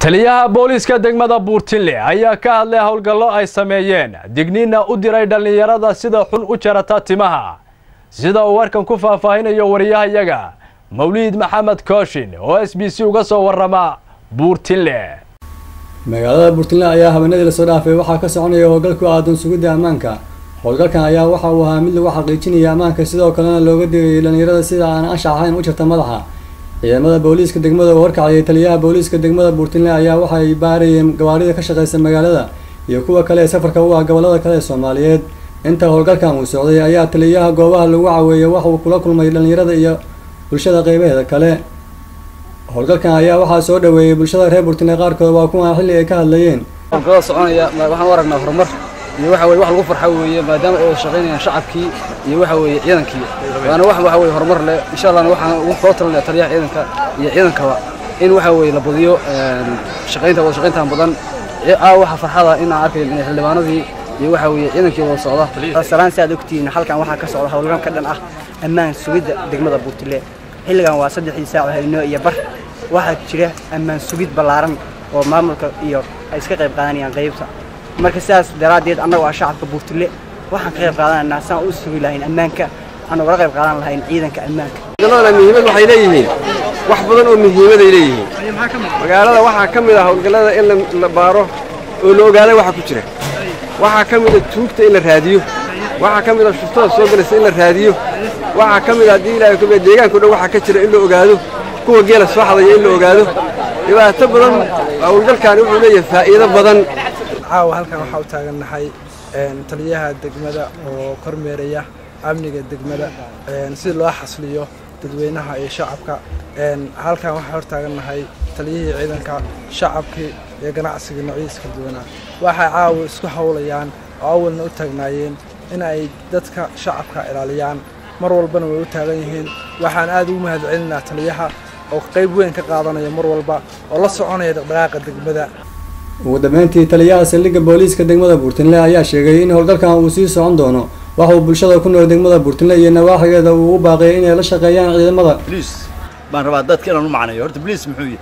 taliyaha booliiska degmada buurtinle ayaa ka hadlay howlgallo ay sameeyeen digniinna u diray dhallinyarada sida xun u jarata timaha sida uu warkan ku faahfaahinayo wariyahayaga mawliid maxamed kooshin oo s b c uga soo warrama buurtinle magaalada buurtinle ayaa habeenadii lasoo dhaafay waxaa ka soconaya howlgal ku aadan sugidda ammaanka howlgalkan ayaa waxa uu ahaa mid lagu xaqiijinaya ammaanka sidoo kalena looga digayay dhallinyarada sida aan anshax ahayn u jirta madaxa ciidamada booliiska degmada oo horkacayay taliyaha booliiska degmada buurtinle ayaa waxay baarayeen gawaarida ka shaqeysa magaalada iyo kuwa kale ee safarka u ah gobolada kale ee soomaaliyeed inta howlgalkan uu socday ayaa taliyaha goobaha lagu caweeyay wax uu kula kulmay dhallinyarada iyo bulshada qeybaheeda kale howlgalkan ayaa waxaa soo dhaweeyey bulshada reer buurtinle qaarkood waa kuwan xilli ay ka hadlayeen howlgallada soconaya waxaan u aragnaa horumar iyo waxa weye wax lagu farxo weeye maadaama ay wada shaqaynayaan shacabkii iyo waxa weeye ciidankii waana wax waxa weye horumar leh insha allahna waxaan ugu kula talinaya taliyaha ciidanka iyo ciidankaba in waxa weeye la badiyo shaqaynta wada shaqayntan badan aa waxa farxada in aan arkayn in xildhibaanadii iyo waxa weeye ciidankii wada socda salaan si aad ogtihiin halkan waxaa ka socda howlgal ka dhan ah ammaan sugidda degmada buurtile xilligan waa saddexdii saac haynoo iyo bar waxaa jira ammaan sugid ballaaran oo maamulka iyo ay iska qayb qaadanayaan qaybta marka sidaas daraaddeed annagu ah shacabka buurtile waxaan ka qayb qaadanaynaa saan u sugi lahayn ammaanka waxaan ugala qayb qaadan lahayn ciidanka ammaanka howlgalladana muhiimad waxay leeyihiin wax badan oo muhiimaday leeyihiin magaalada waxaa ka mid ah howlgallada in la baaro oo la ogaada waxa ku jira waxaa ka mid a tuugta in la raadiyo waxaa ka mid a shuftada soo galaysa in la raadiyo waxaa ka mid a haddii ilaahay kubiya deegaanka o dhan waxaa ka jira in la ogaado kuwa geela soo xadaya in la ogaado dhibaato badan howlgalkaani wuxuu leeyahay faa'iido badan caawa halkan waxaa u taagannahay taliyaha degmada oo kormeeraya amniga degmada si loo xasliyo dadweynaha iyo shacabka halkan waxaa hor taagannahay taliyihii ciidanka shacabkii iyo ganacsiga noocyadiisa kala duwanaa waxay caawa isku howlayaan oo awalna u taagnaayeen in ay dadka shacabka ilaaliyaan mar walbana way u taagan yihiin waxaan aad ugu mahad celinaa taliyaha oo qayb weyn ka qaadanaya mar walba oo la soconaya dhaqdhaqaaqa degmada ugu dambeyntii taliyaha saldhigga booliiska degmada buurtinle ayaa sheegay in howlgalkan uu sii socon doono waxa uu bulshada ku nool degmada buurtinle iyo nawaaxigeeda uu u baaqiyay inay la shaqeeyaan ciidamada bliis baan rabaa dadka inaan u macnayo horta bliis muxuu yahay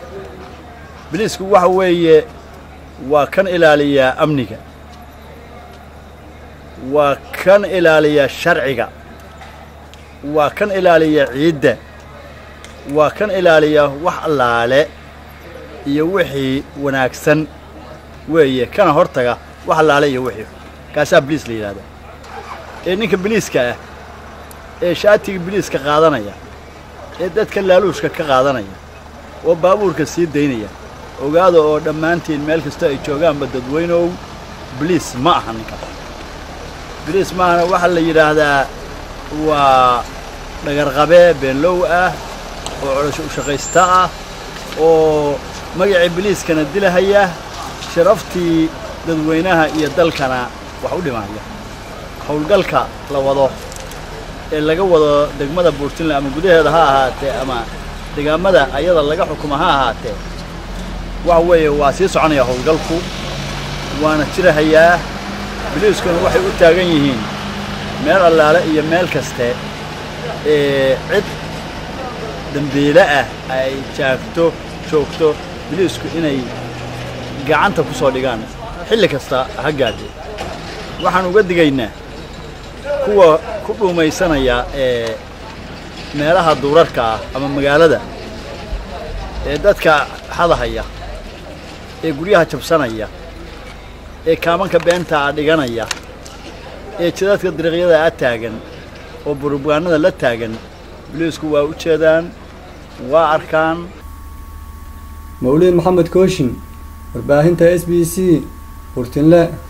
bliisku waxa weeye waa kan ilaaliyaa amniga waa kan ilaaliyaa sharciga waa kan ilaaliyaa ciidda waa kan ilaaliyaa wax allaale iyo wixii wanaagsan weeye kana hortaga wax allaale iyo wixii kaasaa biliis la yidhahda ee ninka biliiska ah ee shaatiga biliiska qaadanaya ee dadka laaluushka ka qaadanaya oo baabuurka sii daynaya ogaada oo dhammaantiin meel kasta ay joogaanba dadweynow biliis ma aha ninkaas biliis maahana waxaa la yidhaahdaa waa dhagarqabee beenlow ah oo colosho u shaqaysta ah oo magacii biliiskana dilahaya sharaftii dadweynaha iyo dalkana wax u dhimaya howlgalka la wado ee laga wado degmada buurtinle ama gudaheeda ha ahaatee ama degaamada ayada laga xukuma ha ahaatee waxa weeye waa sii soconaya howlgalku waana jirahayaa biliiskuna waxay u taagan yihiin meel allaale iyo meel kaste ee cid dambiile ah ay jaagto joogto biliisku inay gacanta ku soo dhigaan xilli kasta ha gaadhe waxaan uga digaynaa kuwa ku dhuumaysanaya ee meelaha duurarka ah ama magaalada ee dadka xadahaya ee guryaha jabsanaya ee kaamanka beenta a dhiganaya ee jidadka dariiqyada a taagan oo burbugaanada la taagan biliisku waa u jeedaan waa arkaan mawliid maxamed kooshin warbaahinta s b c buurtinle